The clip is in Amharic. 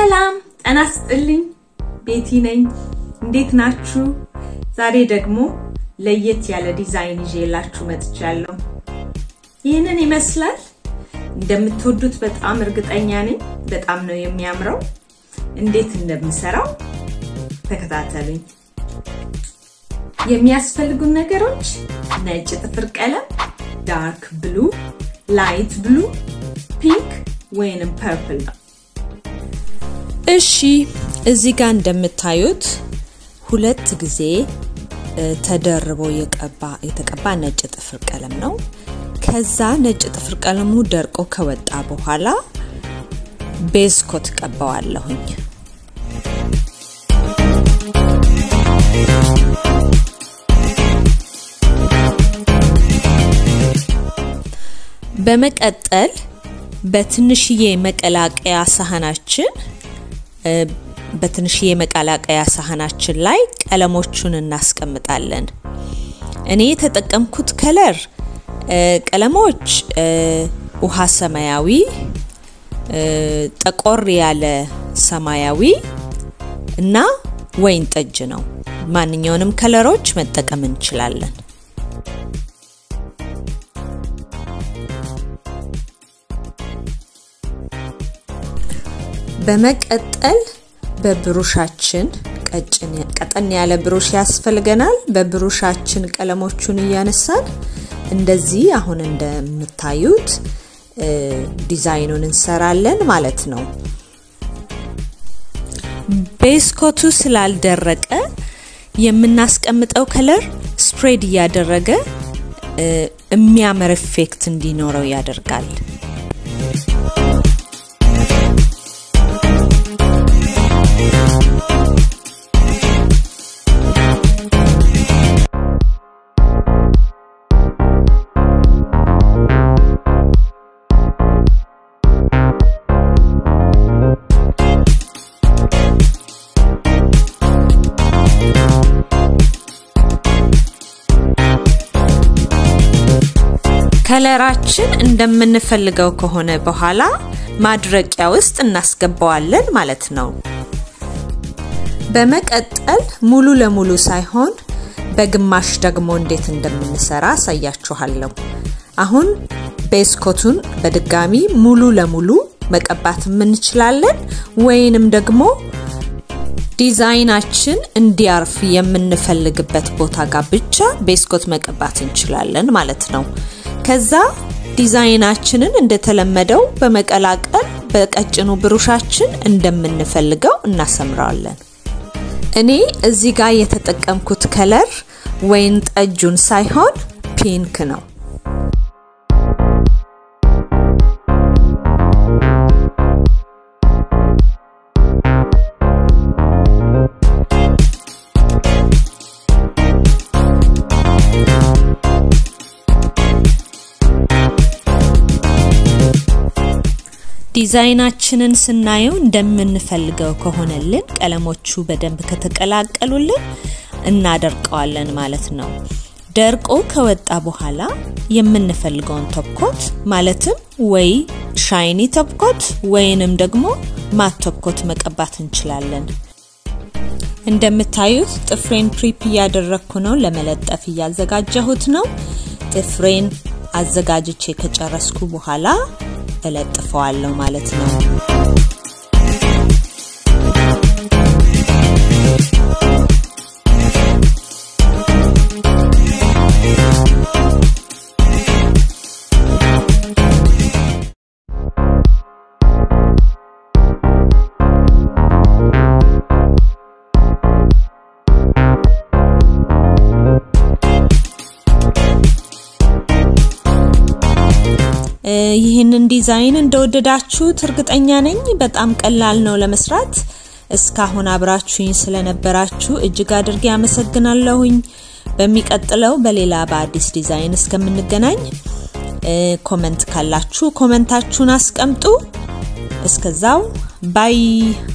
ሰላም ጤና ይስጥልኝ። ቤቲ ነኝ። እንዴት ናችሁ? ዛሬ ደግሞ ለየት ያለ ዲዛይን ይዤላችሁ መጥቻለሁ። ይህንን ይመስላል። እንደምትወዱት በጣም እርግጠኛ ነኝ። በጣም ነው የሚያምረው። እንዴት እንደምሰራው ተከታተሉኝ። የሚያስፈልጉን ነገሮች ነጭ ጥፍር ቀለም፣ ዳርክ ብሉ፣ ላይት ብሉ፣ ፒንክ ወይንም ፐርፕል ነው። እሺ እዚህ ጋር እንደምታዩት ሁለት ጊዜ ተደርቦ የቀባ የተቀባ ነጭ ጥፍር ቀለም ነው። ከዛ ነጭ ጥፍር ቀለሙ ደርቆ ከወጣ በኋላ ቤዝኮት ቀባዋለሁኝ። በመቀጠል በትንሽዬ መቀላቀያ ሳህናችን በትንሽዬ መቀላቀያ ሳህናችን ላይ ቀለሞቹን እናስቀምጣለን። እኔ የተጠቀምኩት ከለር ቀለሞች ውሃ ሰማያዊ፣ ጠቆር ያለ ሰማያዊ እና ወይን ጠጅ ነው። ማንኛውንም ከለሮች መጠቀም እንችላለን። በመቀጠል በብሩሻችን ቀጠን ያለ ብሩሽ ያስፈልገናል። በብሩሻችን ቀለሞቹን እያነሳን እንደዚህ አሁን እንደምታዩት ዲዛይኑን እንሰራለን ማለት ነው። ቤስኮቱ ስላልደረቀ የምናስቀምጠው ከለር ስፕሬድ እያደረገ የሚያምር ኢፌክት እንዲኖረው ያደርጋል። ከለራችን እንደምንፈልገው ከሆነ በኋላ ማድረቂያ ውስጥ እናስገባዋለን ማለት ነው። በመቀጠል ሙሉ ለሙሉ ሳይሆን በግማሽ ደግሞ እንዴት እንደምንሰራ አሳያችኋለሁ። አሁን ቤስኮቱን በድጋሚ ሙሉ ለሙሉ መቀባት እንችላለን ወይንም ደግሞ ዲዛይናችን እንዲያርፍ የምንፈልግበት ቦታ ጋር ብቻ ቤስኮት መቀባት እንችላለን ማለት ነው። ከዛ ዲዛይናችንን እንደተለመደው በመቀላቀል በቀጭኑ ብሩሻችን እንደምንፈልገው እናሰምረዋለን። እኔ እዚህ ጋር የተጠቀምኩት ከለር ወይን ጠጁን ሳይሆን ፒንክ ነው። ዲዛይናችንን ስናየው እንደምንፈልገው ከሆነልን ቀለሞቹ በደንብ ከተቀላቀሉልን እናደርቀዋለን ማለት ነው። ደርቆ ከወጣ በኋላ የምንፈልገውን ቶፕኮት ማለትም ወይ ሻይኒ ቶፕኮት ወይንም ደግሞ ማት ቶፕኮት መቀባት እንችላለን። እንደምታዩት ጥፍሬን ፕሪፕ እያደረግኩ ነው። ለመለጠፍ እያዘጋጀሁት ነው። ጥፍሬን አዘጋጅቼ ከጨረስኩ በኋላ እለጥፈዋለሁ ማለት ነው። ይህንን ዲዛይን እንደወደዳችሁት እርግጠኛ ነኝ። በጣም ቀላል ነው ለመስራት። እስካሁን አብራችሁኝ ስለነበራችሁ እጅግ አድርጌ አመሰግናለሁኝ። በሚቀጥለው በሌላ በአዲስ ዲዛይን እስከምንገናኝ ኮመንት ካላችሁ ኮመንታችሁን አስቀምጡ። እስከዛው ባይ